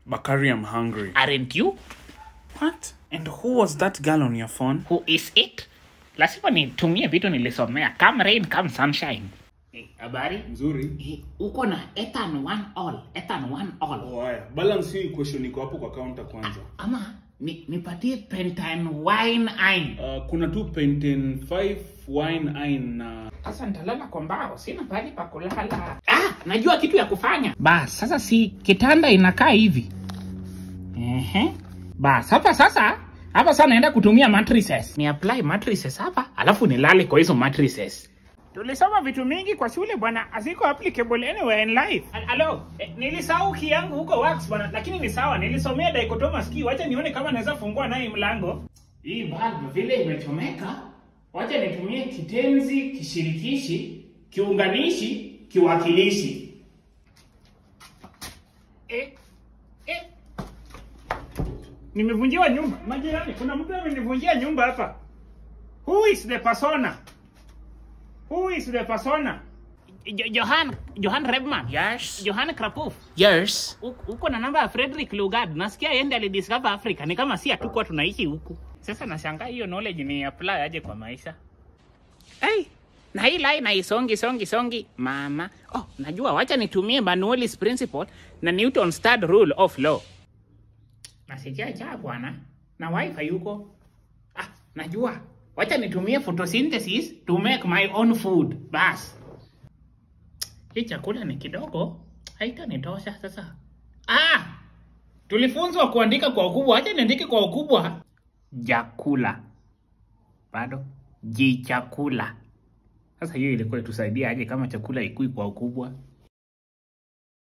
Bakari, I'm hungry. Aren't you? What? And who was that girl on your phone? Who is it? Lazima nitumie vitu nilisomea. Come rain, come sunshine. Eh, Habari? Nzuri. Eh, Uko na Ethan one all. Ethan one all. Oh, haya. Balance hii equation iko hapo kwa counter kwanza. Ama ni, nipatie pentine wine ein. Uh, kuna tu Penten 5 wine ein na Sasa nitalala kwa mbao, sina pahali pa kulala. Ah, najua kitu ya kufanya. Bas, sasa si kitanda inakaa hivi. Ehe. Bas, hapa sasa hapa sasa naenda kutumia mattresses. Ni apply mattresses hapa, alafu nilale kwa hizo mattresses. Tulisoma vitu mingi kwa shule bwana, asiko applicable anywhere in life. Hello, eh, nilisahau key yangu huko wax bwana, lakini ni sawa, nilisomea dichotomous key. Wacha nione kama naweza fungua naye mlango. Hii bulb vile imechomeka, wacha nitumie kitenzi kishirikishi, kiunganishi, kiwakilishi. Eh, eh. Nimevunjiwa nyumba. Majirani, kuna mtu amenivunjia nyumba hapa. Who is the persona? Who is the persona? Jo- Johan Johan Rebman. Yes. Johan Krapuf. Yes. U- Uko na namba ya Frederick Lugard. Nasikia yeye ndiye alidiscover Africa. Ni kama si hatukuwa tunaishi huku. Sasa nashangaa hiyo knowledge ni apply aje kwa maisha. Hey, na hii line haisongi songi songi mama. Oh, najua wacha nitumie Bernoulli's principle na Newton's third rule of law. Nasikia cha bwana. Na wifi yuko. Ah, najua. Wacha nitumie photosynthesis to make my own food. Bas. Hii chakula ni kidogo, haitanitosha sasa. Ah! Tulifunzwa kuandika kwa ukubwa, acha niandike kwa ukubwa. Jakula. Bado jichakula. Sasa hiyo ilikuwa itusaidia aje kama chakula ikui kwa ukubwa?